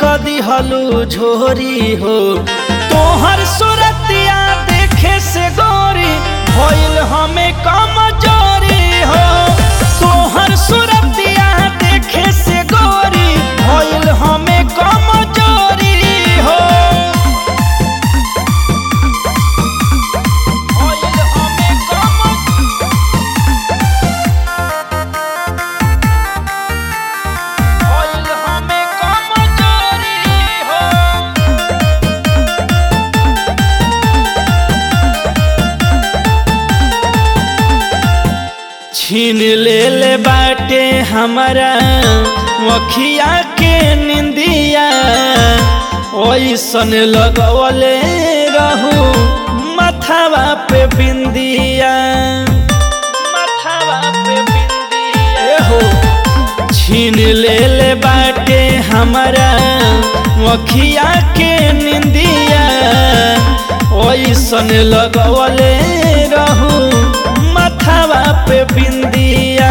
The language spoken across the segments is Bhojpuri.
कदी हलू झोरी हो तोहर सुरतिया देखे से गोरी भइल हमें कमजोरी हो तोहर सुरतिया देखे से गोरी भइल हमें कमजोरी हो भइल हमें कम भइल हमें कमजोरी हो छीन ले ले बाटे हमारा वखिया के निंदिया ओइसन लगवले रहू मथावा पे बिंदिया मथावा पे बिंदिया हो छीन ले ले बाटे हमारा वखिया के निंदिया ओइसन लगवले रहू मथावा पे बिंदिया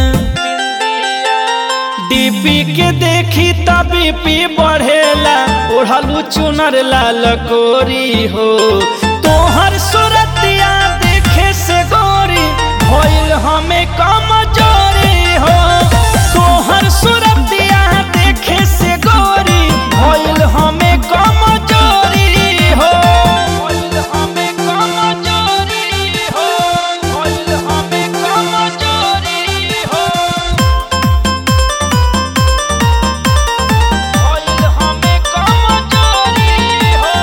डीपी के देखी तबी पी बढ़ेला ओढ़लू चुनर लाल कोरी हो तोहर सुरतिया देखे से गोरी भइल हमें कमजोरी हो तोहर सुरतिया देखे से गोरी भइल हमें कमजोरी हो भइल हमें कमजोरी हो भइल हमें कमजोरी हो भइल हमें कमजोरी हो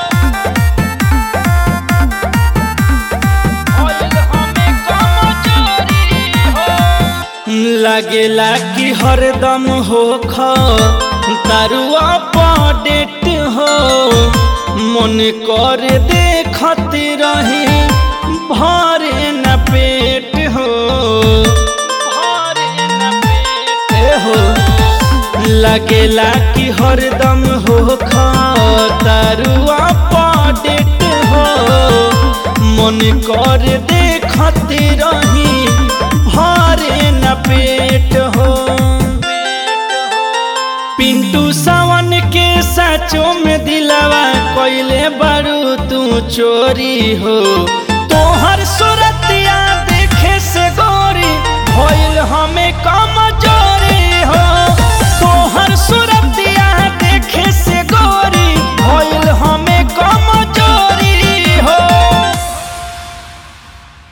भइल हमें कमजोरी हो लागेला कि हरदम हो ख तारुआ पडेट हो मन कर देखत रही भरे न पेट हो भरे न पेट हो लगेला कि हरदम हो तारुआ पडेट हो मन कर देखत रही भरे न पेट हो पिंटू सावन के साचो में दिलावा कोइले बारू तू चोरी हो तोहर सुर